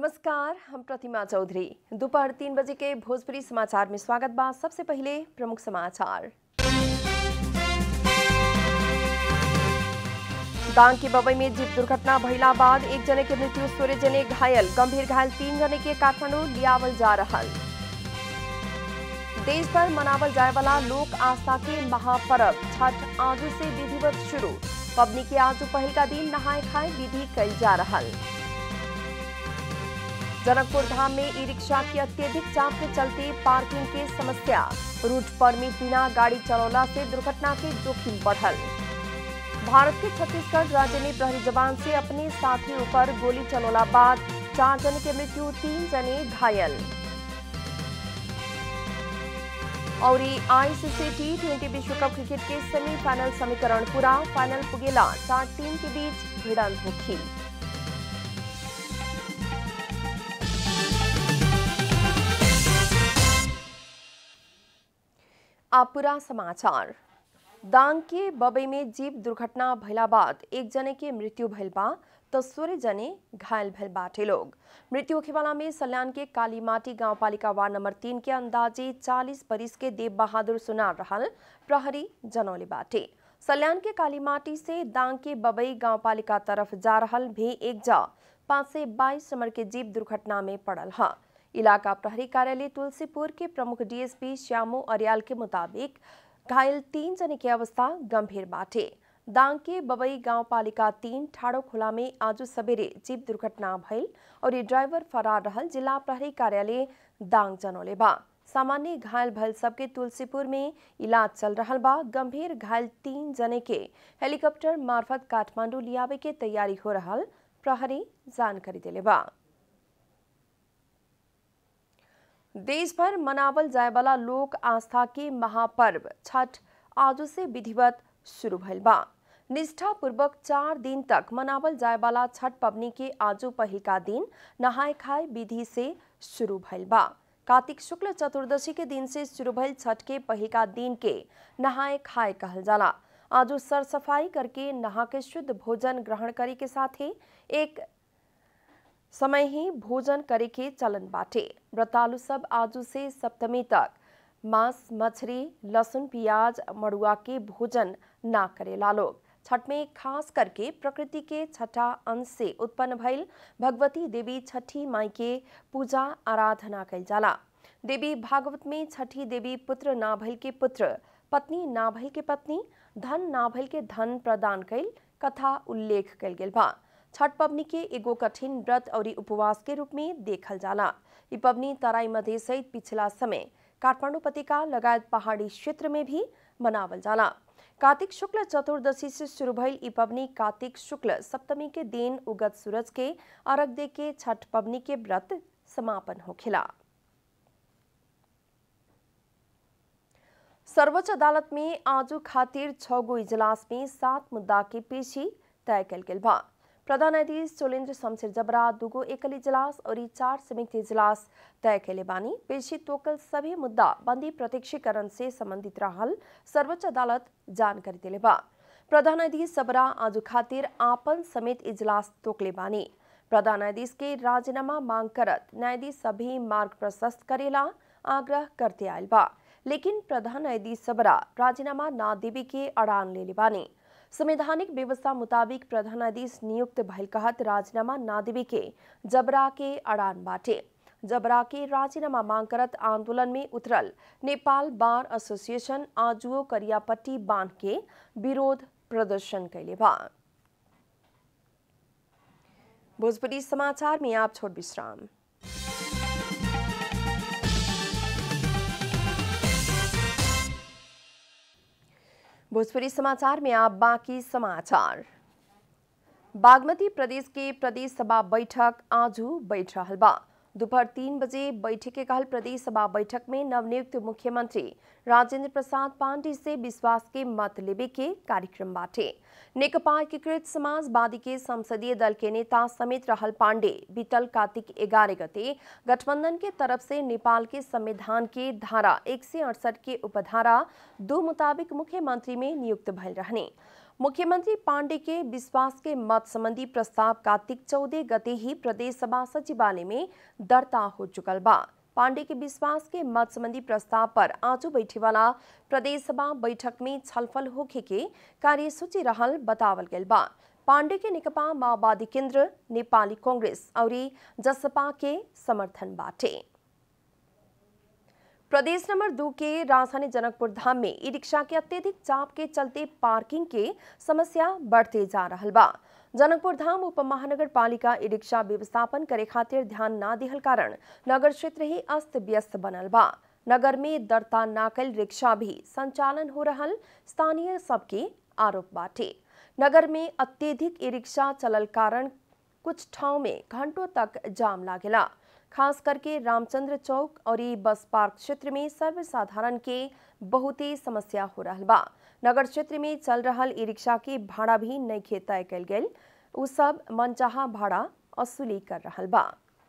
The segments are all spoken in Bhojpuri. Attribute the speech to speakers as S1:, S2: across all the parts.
S1: नमस्कार हम प्रतिमा चौधरी दोपहर तीन बजे के भोजपुरी समाचार में स्वागत बा सबसे पहले प्रमुख समाचार दांग की बबई में जीप दुर्घटना भइला बाद एक जने के मृत्यु सोलह जने घायल गंभीर घायल तीन जने के काठमांडू लियावल जा रहल देश भर मनावल जाए वाला लोक आस्था के महापर्व छठ आज से विधिवत शुरू पबनी के आज पहल का दिन नहाए खाए विधि कल जा रहल जनकपुर धाम में ई रिक्शा की अत्यधिक चाप के चलते पार्किंग के समस्या रूट परमिट बिना गाड़ी चलौला से दुर्घटना के जोखिम बढ़ल भारत के छत्तीसगढ़ राज्य ने प्रहरी जवान से अपने साथी ऊपर गोली चलौला बाद चार जने की मृत्यु तीन जने घायल और आईसीसी टी ट्वेंटी विश्व कप क्रिकेट के सेमीफाइनल समीकरण पूरा फाइनल पुगेला चार टीम के बीच भिड़ंत होगी आप पूरा समाचार दांग के बबई में जीप दुर्घटना भइला बाद एक जने के मृत्यु भइल बा तो सोलह जने घायल भइल बाटे लोग मृत्यु होखेवाला में सल्यान के कालीमाटी गांवपालिका वार्ड नंबर तीन के अंदाजे 40 बरिस के देव बहादुर सुनार रहल प्रहरी जनौले बाटे सल्यान के कालीमाटी से दांग के बबई गांवपालिका तरफ जा रहल भी एक जा पाँच से बाईस नंबर के जीप दुर्घटना में पड़ल हा इलाका प्रहरी कार्यालय तुलसीपुर के प्रमुख डीएसपी श्यामो अरियाल के मुताबिक घायल तीन जने की अवस्था गंभीर बाटे दांग के बबई गांव पालिका तीन ठाड़ो खुला में आज सवेरे जीप दुर्घटना भइल और ये ड्राइवर फरार रहल जिला प्रहरी कार्यालय दांग जनौले बा सामान्य घायल भइल सबके तुलसीपुर में इलाज चल रहल बा गंभीर घायल तीन जने के हेलीकॉप्टर मार्फत काठमांडू लियावे के तैयारी हो रहल प्रहरी जानकारी दिले बा देश भर मनावल जाए वाला लोक आस्था के महापर्व छठ आज से विधिवत शुरू भइल बा निष्ठा पूर्वक चार दिन तक मनावल जाए वाला छठ पबनी के आजू पहिका दिन नहाय खाए विधि से शुरू भइल बा कार्तिक शुक्ल चतुर्दशी के दिन से शुरू भइल छठ के पहिका दिन के नहाय खाए कहल जाला आजू सर सफाई करके नहा के शुद्ध भोजन ग्रहण करे के साथ ही एक समय ही भोजन करे के चलन बाटे व्रतालु सब आजू से सप्तमी तक मांस मछली लहसुन प्याज मड़ुआ के भोजन ना करेला लोग छठ में खास करके प्रकृति के छठा अंश से उत्पन्न भइल भगवती देवी छठी माई के पूजा आराधना कल जाला देवी भागवत में छठी देवी पुत्र ना भइल के पुत्र पत्नी ना भइल के पत्नी धन ना भइल के धन प्रदान कैल कथा उल्लेख कल गेल बा छठ पबनी के एगो कठिन व्रत और उपवास के रूप में देखल जाला ई पबनी तराई मध्य सहित पिछला समय काठमांडू पतिका लगायत पहाड़ी क्षेत्र में भी मनावल जाला कार्तिक शुक्ल चतुर्दशी से शुरू भइल ई पबनी कार्तिक शुक्ल सप्तमी के दिन उगत सूरज के अर्घ दे के छठ पबनी के व्रत समापन होखेला सर्वोच्च अदालत में आजू खातिर छह गो इजलास में सात मुद्दा के पेशी तय कल गेल बा प्रधान न्यायाधीश चोलेन्द्र शमशेर जबरा दुगो एकल इजलास और चार संयुक्त इजलास तय कैले बानी पेशी तोकल सभी मुद्दा बंदी प्रत्यक्षीकरण से संबंधित रहल सर्वोच्च अदालत जानकारी दिले बा प्रधान न्यायाधीश जबरा आज खातिर आपन समेत इजलास तोकले बानी प्रधान न्यायाधीश के राजीनामा मांग करत न्यायाधीश सभी मार्ग प्रशस्त करेला आग्रह करते आयल बा लेकिन प्रधान न्यायाधीश सबरा राजीनामा ना देवे के अड़ान ले बानी संवैधानिक व्यवस्था मुताबिक प्रधान न्यायाधीश नियुक्त भइल कहत राजीनामा ना देवे के जबरा के अड़ान बाटे जबरा के राजीनामा मांग करत आंदोलन में उतरल नेपाल बार एसोसिएशन आजुओ करियापट्टी बांध के विरोध प्रदर्शन कैले बा भोजपुरी समाचार में आप छोट विश्राम भोजपुरी समाचार में आप बाकी समाचार बागमती प्रदेश के प्रदेश सभा बैठक आजू बैठ रहल बा दोपहर तीन बजे बैठक के कहल प्रदेश सभा बैठक में नवनियुक्त मुख्यमंत्री राजेंद्र प्रसाद पांडे से विश्वास के मत लेवे के कार्यक्रम बाटे नेकपा एकीकृत समाजवादी के संसदीय दल के नेता समेत रहल पांडे बीतल कार्तिक ग्यारह गते गठबंधन के तरफ से नेपाल के संविधान के धारा एक के उपधारा दो मुताबिक मुख्यमंत्री में नियुक्त भइल रहने मुख्यमंत्री पांडे के विश्वास के मत संबंधी प्रस्ताव कार्तिक चौदह गते ही प्रदेश सभा सचिवालय में दर्ता हो चुकल बा पांडे के विश्वास के मत संबंधी प्रस्ताव पर आज बैठे वाला प्रदेश सभा बैठक में छलफल होखे के कार्यसूची रहल बतावल गयल बा पांडे के नेकपा माओवादी केंद्र नेपाली कांग्रेस और जसपा के समर्थन बाटे प्रदेश नंबर दो के राजधानी जनकपुर धाम में ई रिक्शा के अत्यधिक चाप के चलते पार्किंग के समस्या बढ़ते जा रहा बा जनकपुर धाम उप महानगर पालिका ई रिक्शा व्यवस्थापन करे खातिर ध्यान ना दिहल कारण नगर क्षेत्र ही अस्त व्यस्त बनल बा नगर में दरता नाकल रिक्शा भी संचालन हो रहल स्थानीय सबके आरोप बाटे नगर में अत्यधिक ई रिक्शा चलल कारण कुछ ठाव में घंटों तक जाम लागेला खास करके रामचंद्र चौक और ई बस पार्क क्षेत्र में सर्वसाधारण के बहुत ही समस्या हो रहा बा नगर क्षेत्र में चल रहा ई रिक्शा के भाड़ा भी नहीं तय कल गई उ सब मनचाहा भाड़ा असुली कर रहा बा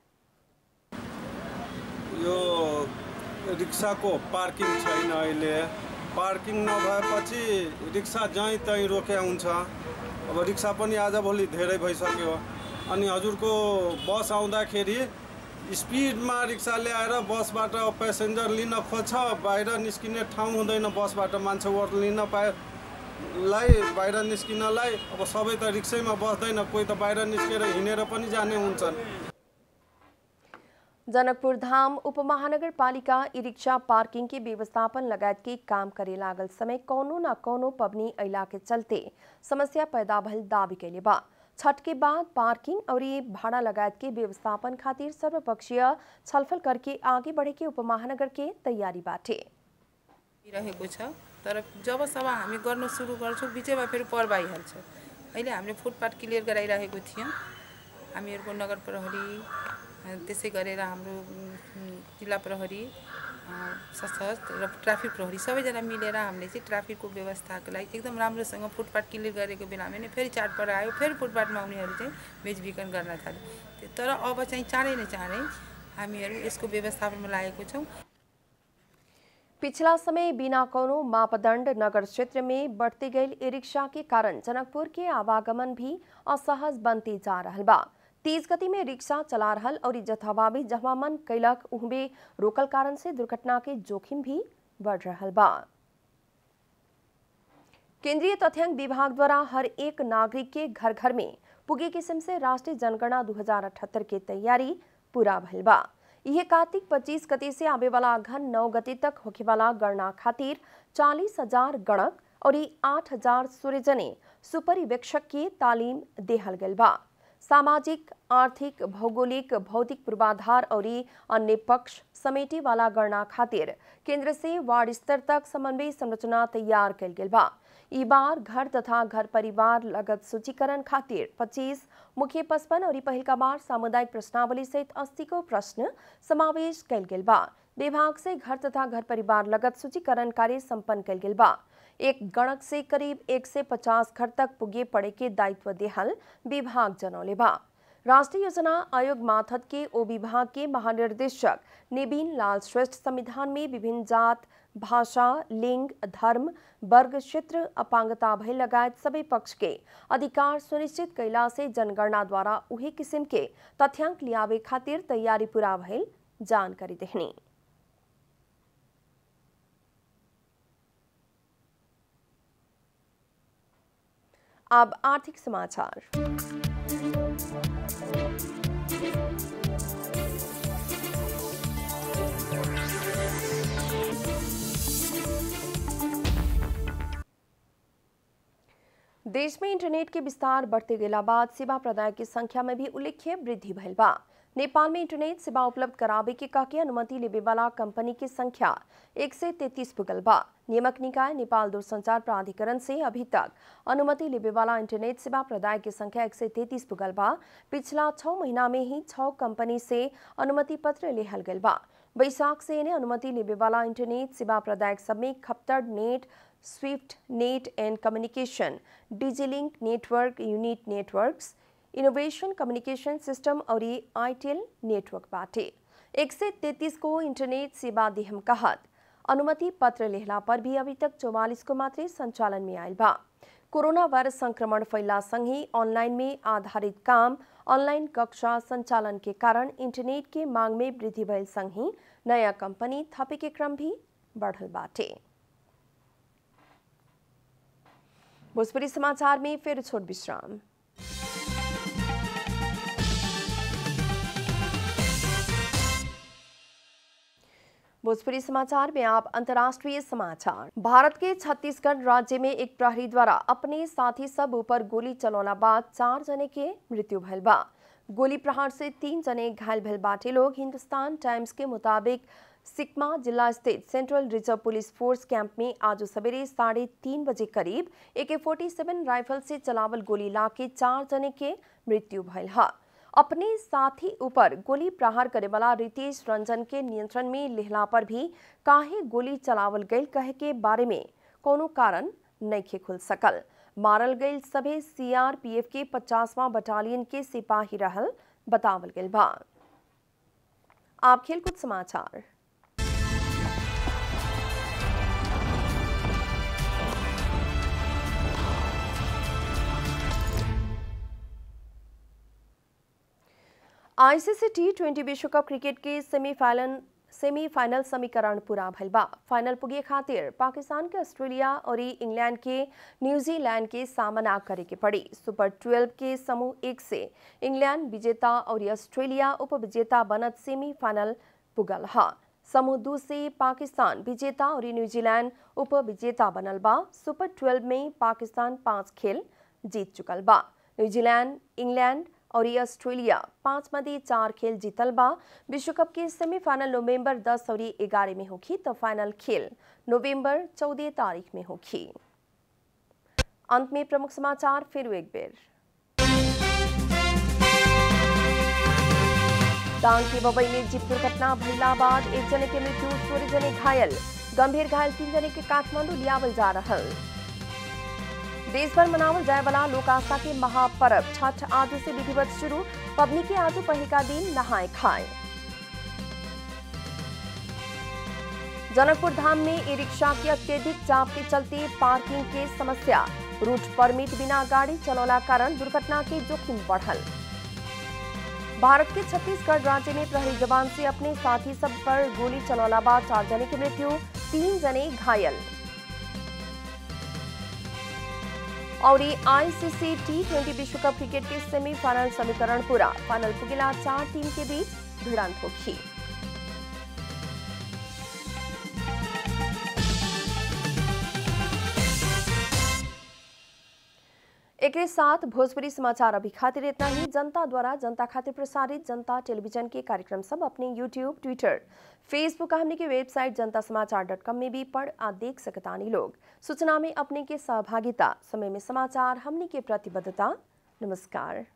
S2: यो रिक्साको पार्किङ छैन अहिले पार्किङ नभएपछि रिक्सा जहीँ तहीँ रोक्या हुन्छ अब रिक्सा पनि आजभोलि धेरै भइसक्यो अनि हजुरको बस आउँदाखेरि स्पिडमा रिक्सा ल्याएर बसबाट पेसेन्जर लिन खोज्छ बाहिर निस्किने ठाउँ हुँदैन बसबाट मान्छे ओर लिन पाए लाई बाहिर निस्किनलाई अब सबै त रिक्सैमा बस्दैन कोही त बाहिर निस्केर हिँडेर पनि जाने हुन्छन्
S1: जनकपुर धाम उप महानगर पालिका ई रिक्शा पार्किंग के व्यवस्थापन लगायत के काम करे लागल समय कौनो न कौनो पबनी अला के चलते समस्या पैदा भल दावी कैले बा छठ के बाद पार्किंग और ये भाड़ा लगायत के व्यवस्थापन खातिर सर्वपक्षीय छलफल करके आगे बढ़े के उप महानगर के तैयारी बाटे
S3: रहेको छ तर जबसम्म हामी गर्न सुरु गर्छौँ बिचैमा फेरि पर्व आइहाल्छ अहिले हामीले फुटपाथ क्लियर गराइरहेको थियौँ हामीहरूको नगर प्रहरी अ, त्यसै गरेर हाम्रो उम्, जिल्ला प्रहरी अ, सशस्त्र र ट्राफिक प्रहरी सबैजना मिलेर हामीले चाहिँ ट्राफिकको व्यवस्थाको लागि एकदम राम्रोसँग फुटपाथ क्लियर गरेको बेलामा नै फेरि चाडपर्व आयो फेरि फुटपाथमा आउनेहरू चाहिँ बेचबिखन गर्न थाल्यो त्यो- तर अब चाहिँ चाँडै न चाँडै हामीहरू यसको व्यवस्थापनमा लागेको छौँ
S1: पिछला समय बिना कोनो मापदंड नगर क्षेत्र में बढ़ते गए ई रिक्शा के कारण जनकपुर के आवागमन भी असहज बनते जा रहल बा तेज गति में रिक्शा चला रहल और जथाभावी जहाँ मन कैलक उहबे रोकल कारण से दुर्घटना के जोखिम भी बढ़ रहल बा केंद्रीय तथ्यांक विभाग द्वारा हर एक नागरिक के घर घर में पुगे किस्म से राष्ट्रीय जनगणना 2078 के तैयारी पूरा भइल बा यह कार्तिक 25 गते से आवे वाला घन 9 गते तक होखे वाला गणना खातिर चालीस हजार गणक और आठ हजार सूर्यजने सुपरिवेक्षक के तालीम देहल गइल बा सामाजिक आर्थिक भौगोलिक भौतिक पूर्वाधार और अन्य पक्ष समेटे वाला गणना खातिर केंद्र से वार्ड स्तर तक समन्वय संरचना तैयार कल गेल बा ई बार घर तथा घर परिवार लगत सूचीकरण खातिर 25 मुख्य पचपन और पहिल का बार सामुदायिक प्रश्नावली सहित 80 को प्रश्न समावेश कल गेल बा विभाग से घर तथा घर परिवार लगत सूचीकरण कार्य संपन्न कल गेल बा एक गणक से करीब एक से पचास घर तक पुगे पड़े के दायित्व देहल विभाग जनौले बा राष्ट्रीय योजना आयोग माथत के ओ विभाग के महानिर्देशक निबिन लाल श्रेष्ठ संविधान में विभिन्न जात भाषा लिंग धर्म वर्ग क्षेत्र अपांगता भय लगायत सबै पक्ष के अधिकार सुनिश्चित कैला से जनगणना द्वारा उही किसिम के तथ्यांक लियावे खातिर तैयारी पूरा भइल जानकारी देहनी अब आर्थिक समाचार देश में इंटरनेट के विस्तार बढ़ते गेला बाद सेवा प्रदायक की संख्या में भी उल्लेख्य वृद्धि भइल बा नेपाल में इंटरनेट सेवा उपलब्ध करावे के काके अनुमति लेवे वाला कंपनी की संख्या एक से तैतीस पुगल बा नियमक निकाय नेपाल दूरसंचार प्राधिकरण से अभी तक अनुमति लेवे वाला इंटरनेट सेवा प्रदायक की संख्या एक से तैतीस पुगल बा पिछला छह महीना में ही छह कंपनी से अनुमति पत्र लेहल गल बा बैसाख से इन्हें अनुमति लेवे वाला इंटरनेट सेवा प्रदायक सब में खपतड़ net swift net and communication Digilink network unit networks innovation communication system और ये आईटेल नेटवर्क बाटे एक से तैतीस को इंटरनेट सेवा देहम कहत अनुमति पत्र लेहला पर भी अभी तक चौवालीस को मात्र संचालन में आयल बा कोरोना वायरस संक्रमण फैला सँगै ऑनलाइन में आधारित काम ऑनलाइन कक्षा संचालन के कारण इंटरनेट के मांग में वृद्धि भइल सँगै नयाँ कंपनी थपे के क्रम भी बढ़ल बाटे भोजपुरी समाचार में फिर छोट विश्राम भोजपुरी समाचार में आप अंतर्राष्ट्रीय समाचार भारत के छत्तीसगढ़ राज्य में एक प्रहरी द्वारा अपने साथी सब ऊपर गोली चलौला बाद चार जने के मृत्यु भइल बा गोली प्रहार से तीन जने घायल भइल बाटे लोग हिंदुस्तान टाइम्स के मुताबिक सिकमा जिला स्थित central reserve police force camp में आज सवेरे साढ़े तीन बजे करीब ए फोर्टी सेवन राइफल से चलावल गोली लाके चार जने के मृत्यु भइल है अपने साथी ऊपर गोली प्रहार करे वाला रितेश रंजन के नियंत्रण में लिहला पर भी काहे गोली चलावल गई कहे के बारे में कोनो कारण नहीं खुल सकल मारल गई सभे सीआरपीएफ के पचासवां बटालियन के सिपाही रहल बतावल गई बा आप खेलकूद समाचार आईसीसी टी ट्वेंटी विश्व कप क्रिकेट के सेमीफाइनल सेमीफाइनल समीकरण पूरा भइल बा फाइनल पुगे खातिर पाकिस्तान के ऑस्ट्रेलिया और इंग्लैंड के न्यूजीलैंड के सामना करे के पड़ी सुपर 12 के समूह एक से इंग्लैंड विजेता और ऑस्ट्रेलिया उपविजेता बनत सेमीफाइनल पुगल हा समूह दू से पाकिस्तान विजेता और न्यूजीलैंड उपविजेता बनल बा सुपर 12 में पाकिस्तान पांच खेल जीत चुकल बा न्यूजीलैंड इंग्लैंड और ये ऑस्ट्रेलिया पांच मध्य चार खेल जीतल बा विश्व कप के सेमीफाइनल नवंबर 10 और 11 में होगी तो फाइनल खेल नवंबर 14 तारीख में होगी अंत में प्रमुख समाचार फिर एक बेर डांग के बबई में जीप दुर्घटना भइला बाद एक जने के मृत्यु सोलह जने घायल गंभीर घायल तीन जने के काठमांडू लियावल जा रहल देश भर मनावल जाए वाला लोक आस्था के महापर्व छठ आज से विधिवत शुरू पबनी के आज पहिका दिन नहाए खाए जनकपुर धाम में ई रिक्शा की अत्यधिक चाप के चलते पार्किंग के समस्या रूट परमिट बिना गाड़ी चलौला कारण दुर्घटना के जोखिम बढ़ल भारत के छत्तीसगढ़ राज्य में प्रहरी जवान से अपने साथी सब पर गोली चलौला बाद चार जने की मृत्यु तीन जने घायल और आईसीसी टी ट्वेंटी विश्व कप क्रिकेट के सेमीफाइनल समीकरण पूरा फाइनल पुगिला चार टीम के बीच भिड़ंत होगी एक साथ भोजपुरी समाचार अभी खातिर इतना ही जनता द्वारा जनता खातिर प्रसारित जनता टेलीविजन के कार्यक्रम सब अपने यूट्यूब ट्विटर फेसबुक हमने की वेबसाइट जनता समाचार डॉट कॉम में भी पढ़ आ देख सकतानी लोग सूचना में अपने के सहभागिता समय में समाचार हमने के प्रतिबद्धता नमस्कार